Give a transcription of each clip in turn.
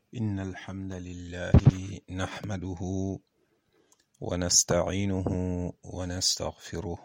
إن الحمد لله نحمده ونستعينه ونستغفره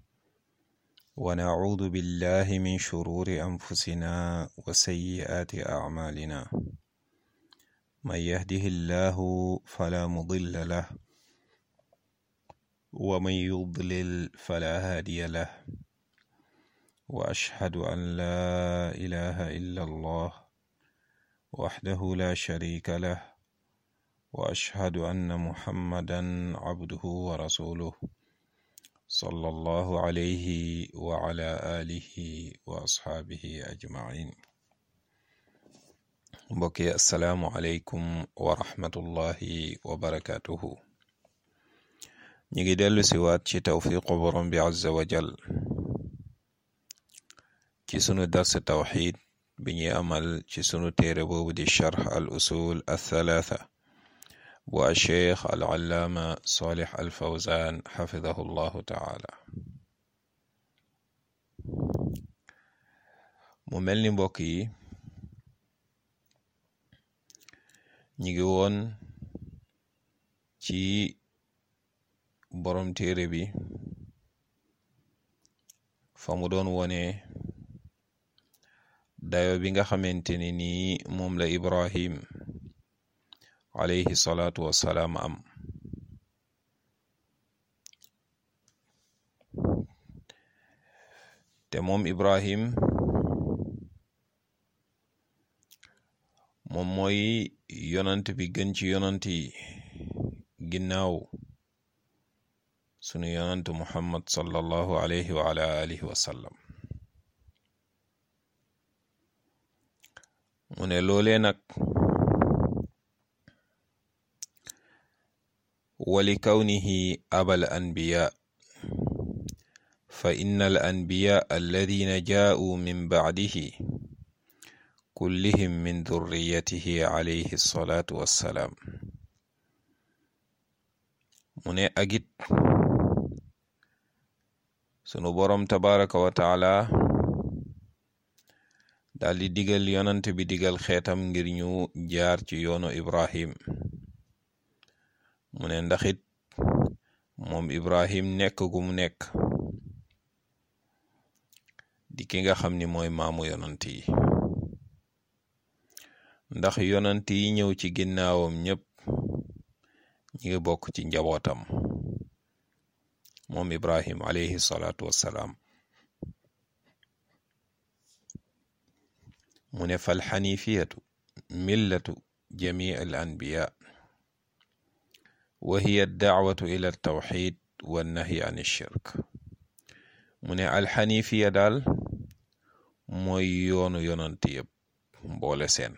ونعوذ بالله من شرور أنفسنا وسيئات أعمالنا من يهده الله فلا مضل له ومن يضلل فلا هادي له وأشهد أن لا إله إلا الله وحده لا شريك له وأشهد أن محمدا عبده ورسوله صلى الله عليه وعلى آله وأصحابه أجمعين mbokki asalaamu aleykum wa rahmatullahi wa barakatuhu ñu ngi dellu siwaat ci tawfiqu borom bi azza wa jal ci sunu dars tawxid bi ñuy amal ci sunu téere boobu di charx al usul althalatha bu alcheikh al allaama solih al fawzan xafidahu llahu taala mu mel ni mbokk yi ñi ngi woon ci borom téere bi fa mu doon wone dayo bi nga xamante ni nii moom la Ibrahim alayhi salaatu wassalaam am te moom Ibrahim moom mooy yonant bi gën ci yonant yi ginnaaw sunu yonant Muhammad sallallahu alayhi wa ala alihi wa sallam mu ne loolee nag wali kawnihi abal anbiya fa inna al anbiya alladina jaa'u min ba'dihi kullihim min durriyatihi alayhi salaatu wassalaam mu ne agit sunu boroom tabaraka wa taala daldi digal yonant bi digal xeetam ngir ñu jaar ci yoonu Ibrahim mu ne ndaxit moom Ibrahim nekk gu mu nekk di ki nga xam ni mooy maamu yonant yi ndax yonant yi ñëw ci ginnaawam ñépp ñi ngi bokk ci njabootam moom Ibrahim alayhi salaatu wassalaam mu ne fal xanifiyatu millatu jamii al anbiya wa hiya daawatu ila tawxid wa nahyi an shirk mu ne alxanifiya daal mooy yoonu yonant yëpp mboole seen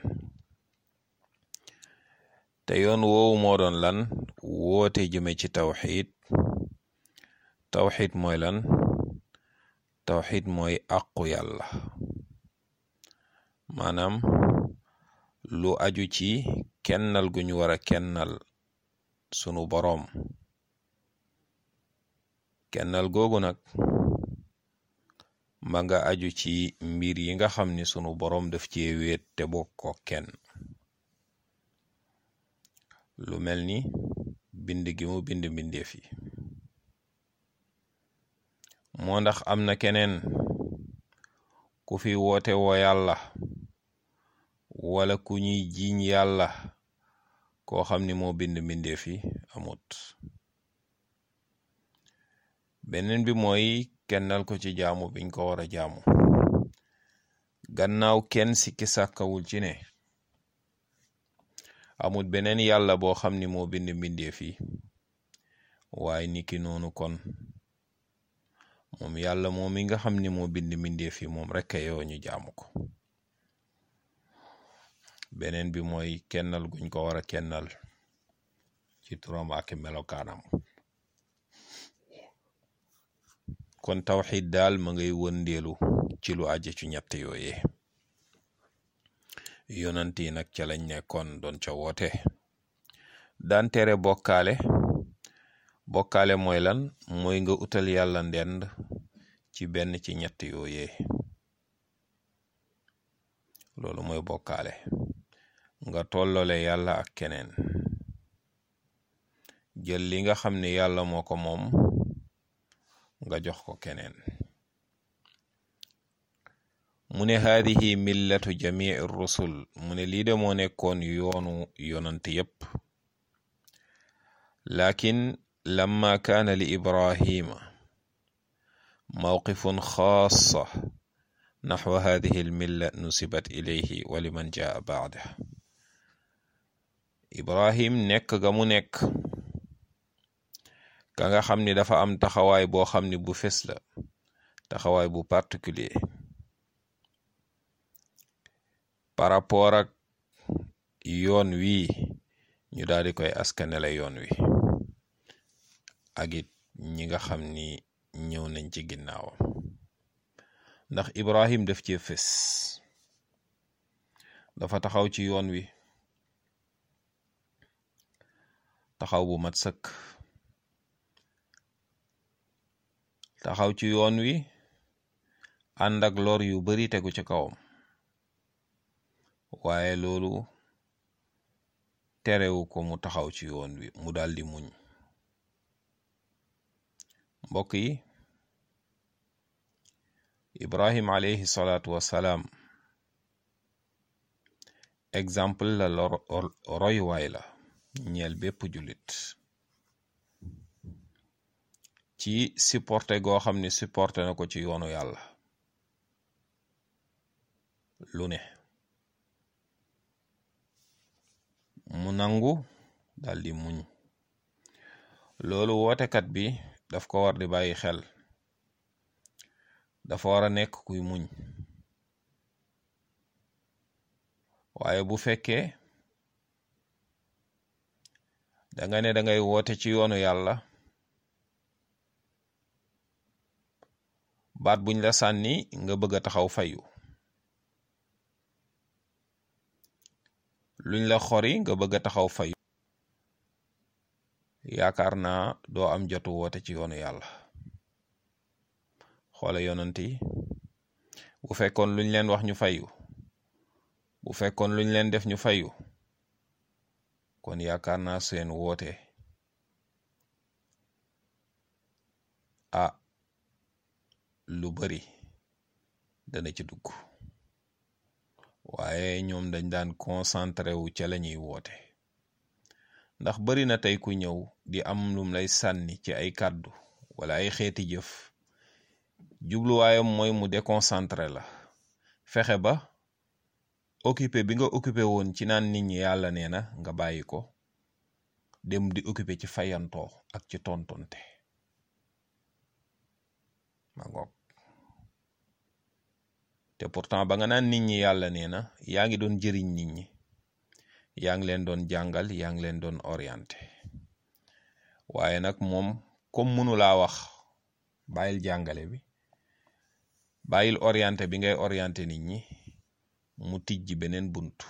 te yoon woowu moo doon lan woote jëme ci tawxid tawxid mooy lan tawxid mooy àqu yàlla maanaam lu aju ci kennal gu ñu war a kennal sunu boroom kennal googu nag ma nga aju ci mbir yi nga xam ni sunu boroom daf cee wéet te bokk ko kenn lu mel ni bind gi mu bind mbindeef yi moo ndax am na keneen ku fi woote woo yàlla wala ku ñuy jiiñ yàlla koo xam ni moo bind mbindeef yi amut beneen bi mooy kennal ko ci jaamu biñ ko war a jaamu gannaaw kenn sikki sàkkawul ci ne amut beneen yàlla boo xam ni moo bind mbindeef yi waaye niki noonu kon moom yàlla moom mi nga xam ni moo bind mbindeef yi moom rekk yoo ñu jaamu ko beneen bi mooy kennal guñ ko war a kennal ci turam ak melokaanam kon tawxid daal ma ngay wëndeelu ci lu aje ci ñett yooye yonant yi nag ca lañ nekkoon doon ca woote daan tere bokkaale bokkaale mooy lan mooy nga utal yàlla ndend ci benn ci ñett yooye loolu mooy bokkaale nga tollole yàlla ak keneen jël li nga xam ne yàlla moo ko moom nga jox ko keneen mu ne haadihi millatu jamii rusul mu ne lii de moo nekkoon yoonu yonant yépp lakin lamma kaana li ibrahima mawqifun xaasa naxwa hadihi almilla nusibat ilayhi wa liman jaa baada ibrahim nekk ga mu nekk ka nga xam ni dafa am taxawaay boo xam ni bu fes la taxawaay bu particulier par rapport ak yoon wi ñu daal di koy askanele yoon wi ak it ñi nga xam ni ñëw nañ ci ginnaawam ndax Ibrahim def cee fés dafa taxaw ci yoon wi taxaw bu mat sëkk taxaw ci yoon wi ànd ak lor yu bari tegu ci kawam waaye loolu terewu ko mu taxaw ci yoon wi mu daldi muñ mbokk yi ibrahim alayhi salaatu wassalaam exemple la royuwaay la ñeel bépp jullit ci supporté goo xam ne supporté na ko ci yoonu yàlla lu ne mu nangu daldi muñ loolu wootekat bi daf ko war di bàyyi xel dafa war a nekk kuy muñ waaye bu fekkee danga ne dangay woote ci yoonu yàlla baat buñ la sànni nga bëgg a taxaw fayu luñ la xori nga bëgg a taxaw fayu yaakaar naa doo am jotu woote ci yoonu yàlla xoole yonant yi bu fekkoon luñ leen wax ñu fayu bu fekkoon luñ leen def ñu fayu kon yaakaar naa seen woote ah lu bari dana ci dugg waaye ñoom dañ daan concentré wu ca la ñuy woote ndax bari na tey ku ñëw di am lum lay sànni ci ay kàddu wala ay xeeti jëf jubluwaayam mooy mu déconcentré la fexe ba occupé bi nga occupé woon ci naan nit ñi yàlla nee na nga bàyyi ko dem di occupé ci fayantoo ak ci tontonte ma ngoog te pourtant ba nga naan nit ñi yàlla nee na yaa ngi doon jëriñ nit ñi yaa ngi leen doon jàngal yaa ngi leen doon orienté waaye nag moom comme mënu laa wax bàyyil jàngale bi bàyyil orienté bi ngay orienté nit ñi mu tijji beneen buntu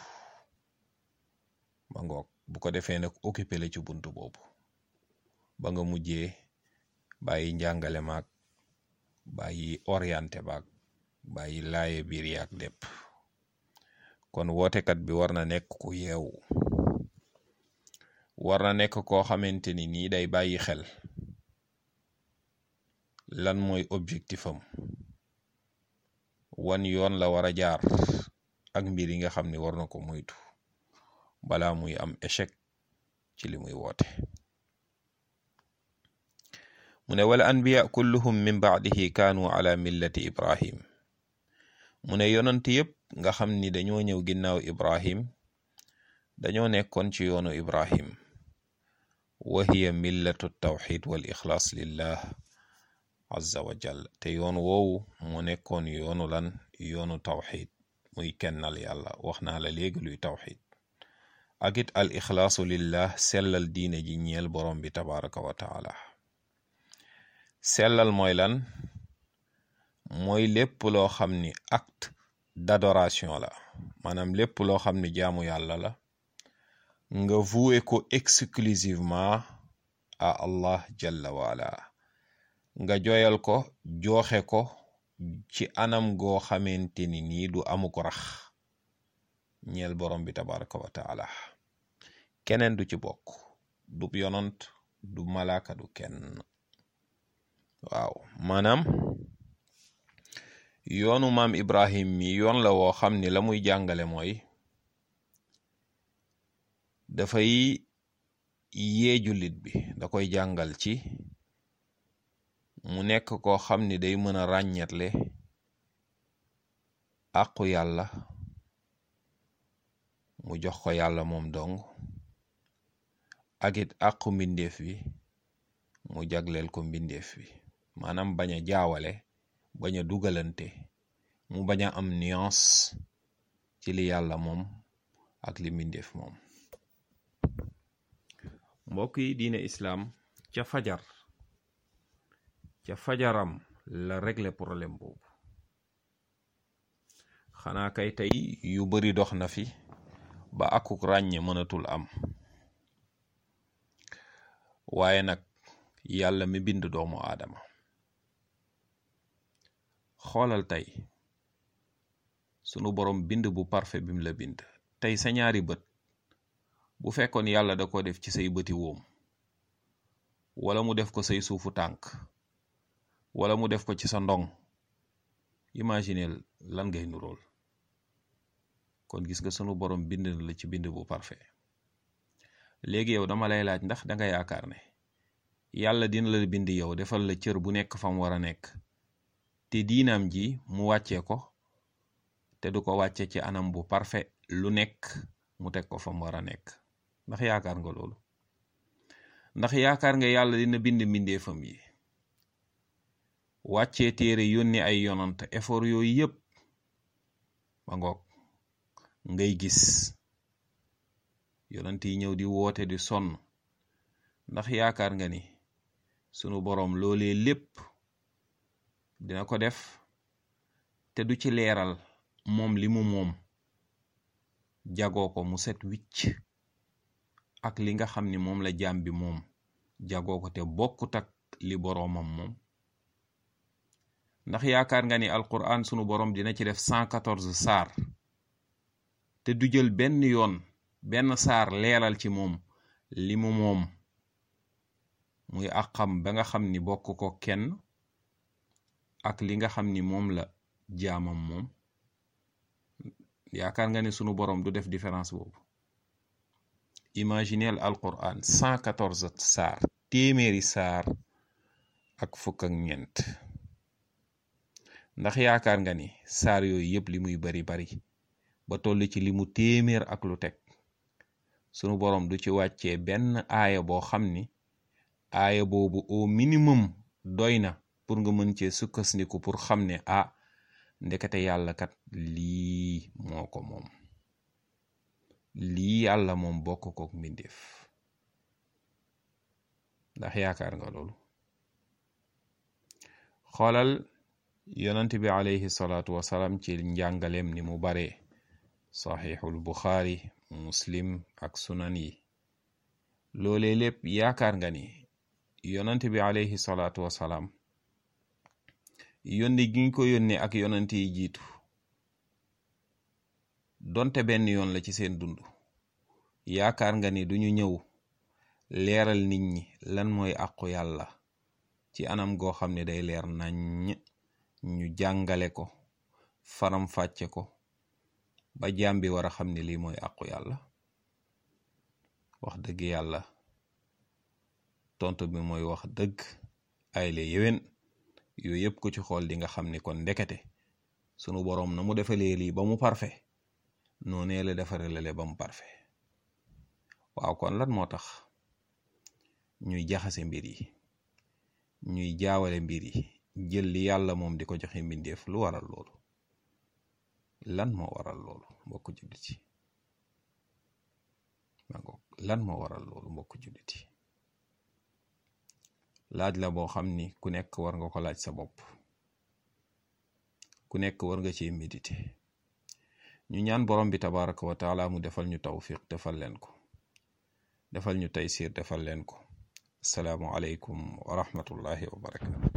ma ngoog bu ko defee nag occupé la ci buntu boobu ba nga mujjee bàyyi njàngale maag bàyyi orienté baag bàyyi laaye biir yaag lépp kon wootekat bi war na nekk ku yeewu war na nekk koo xamante ni nii day bàyyi xel lan mooy objectif am wan yoon la war a jaar ak mbir yi nga xam ne war na ko moytu balaa muy am échec ci li muy woote mu ne wala anbiya kulluhum min baadihi kaanu ala millati ibrahim mu ne yonant yépp nga xam ni dañoo ñëw ginnaaw ibrahim dañoo nekkoon ci yoonu ibrahim wa hiya millatu tawxid wal ixlaas lillah azza wa jal te yoon woowu moo nekkoon yoonu lan yoonu tawxid muy kennal yàlla wax naa la léegi luy tawxid ak it al ixlaasu lillah sellal diine ji ñeel borom bi tabaraka wa taala sellal mooy lan mooy lépp loo xam ni acte d'adoration la maanaam lépp loo xam ni jaamu yàlla la nga voué ko exclusivement à Allah jalla waala nga joyal ko joxe ko ci anam goo xamante ni nii du amu ko rax ñeel borom bi tabaraka wa taala keneen du ci bokk du yonant du malaaka du kenn waaw maanaam yoonu maam ibrahim mi yoon la woo xam ni la muy jàngale mooy dafay yee jullit bi da koy jàngal ci mu nekk koo xam ni day mën a ràññetle àqu yàlla mu jox ko yàlla moom dong ak it àqu mbindeef bi mu jagleel ko mbindeef bi maanaam bañ a jaawale bañ a dugalante mu bañ a am nuance ci li yàlla moom ak li mbindeef moom mbokk yi diine islaam ca fajar ca fajaram la régler problème boobu xanaa kay tey yu bari dox na fi ba akuk ràññe mënatul am waaye nag yàlla mi bind doomu aadama xoolal tey sunu borom bind bu parfait bim la bind tey sa ñaari bët bu fekkoon yàlla da ko def ci say bëti woom wala mu def ko say suufu tànk wala mu def ko ci sa ndong imagineel lan ngay nurool kon gis nga sunu borom bind na la ci bind bu parfait léegi yow dama lay laaj ndax danga yaakaar ne yàlla dina la bind yow defal la cër bu nekk fam war a nekk te diinaam ji mu wàccee ko te du ko wàcce ci anam bu parfait lu nekk mu teg ko fam war a nekk ndax yaakaar nga loolu ndax yaakaar nga yàlla dina bind mbindeefam yi wàccee téere yónni ay yonant effort yooyu yépp ba ngoog ngay gis yonant yi ñëw di woote di sonn ndax yaakaar nga ni sunu boroom loolee lépp dina ko def te du ci leeral moom li mu moom jagoo ko mu set wicc ak li nga xam ni moom la jaam bi moom jagoo ko te bokkut ak li boroomam moom ndax yaakaar nga ni alquran sunu boroom dina ci def 114 saar te du jël benn yoon benn saar leeral ci moom li mu moom muy àqam ba nga xam ni bokk ko kenn ak li nga xam ni moom la jaamam moom yaakaar nga ni sunu boroom du def différence boobu imagineel alquran 114 saar téeméeri saar ak fukk ak ñeent ndax yaakaar nga ni saar yooyu yépp li muy bari bari ba toll ci li mu téeméer ak lu teg sunu boroom du ci wàccee benn aaya boo xam ni aaya boobu au minimum doy na pour nga mën cee sukkandiku pour xam ne ah ndekete yàlla kat lii moo ko moom lii yàlla moom bokk kook mbindeef ndax yaakaar nga loolu xoolal yonent bi alayhi salaatu wasalaam ci njàngaleem ni mu bare saxiixul buxaari muslim ak sunan yi loolee lépp yaakaar nga ni yonent bi alayhi salaatu wasalaam yónni gi ñu ko yónnee ak yonent yi jiitu donte benn yoon la ci seen dund yaakaar nga ni duñu ñëw leeral nit ñi lan mooy àqu yàlla ci anam goo xam ne day leer nañ ñu jàngale ko faram fàcce ko ba jaam bi war a xam ne lii mooy àqu yàlla wax dëgg yàlla tontu bi mooy wax dëgg ay la yéwén yooyu yëpp ko ci xool di nga xam ni kon ndekete sunu boroom na mu defalee lii ba mu parfait noonee la defarelale ba mu parfait waaw kon lan moo tax ñuy jaxase mbir yi ñuy jaawale mbir yi jël li yàlla moom di ko joxe mbindeef lu waral loolu lan moo waral loolu mbokk jullit yi lan moo waral loolu mbokk jullit yi laaj la boo xam ni ku nekk war nga ko laaj sa bopp ku nekk war nga ci méditer ñu ñaan borom bi tabaraka wa taala mu defal ñu tawfiq defal leen ko defal ñu taysir defal leen ko asalaamu aleykum wa rahmatullahi wa barakatu